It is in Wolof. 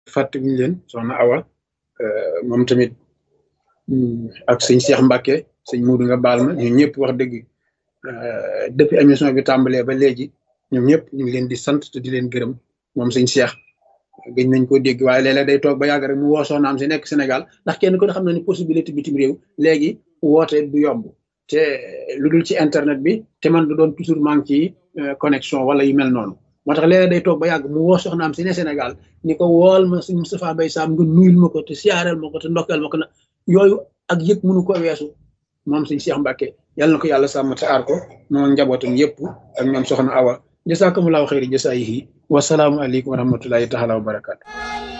fàttewuñu leen soxna Awa moom tamit ak sëñ Cheikh Mbacke sëñ Muudu nga baal ma ñun ñëpp wax dëgg depuis émission bi tàmbalee ba léegi ñoom ñëpp ñu ngi leen di sant te di leen gërëm moom sëñ Cheikh gëj nañ ko dégg waaye léeg-léeg day toog ba yàgg rek mu woo soxnaam si nekk Sénégal ndax kenn ko xam na ni possibilité bitim réew léegi woote du yomb te lu dul ci internet bi te man du doon toujours manque ci connexion wala yu mel noonu moo tax léeg-léeg day toog ba yàgg mu woo soxnaam si ne Sénégal ni ko wool ma sëñ Moustapha Mbaye Sam nga nuyul ma ko te siyaareel ma ko te ndokkeel ma ko na yooyu ak yëg mënu ko weesu moom sëñ Cheikh Mbacke yàlla na ko yàlla sàmm te aar ko moom njabootam yëpp ak ñoom soxna Awa jasakumullahu xayri jasaayihi wasalaamu aleykum wa rahmatullahi taala wa barakaatu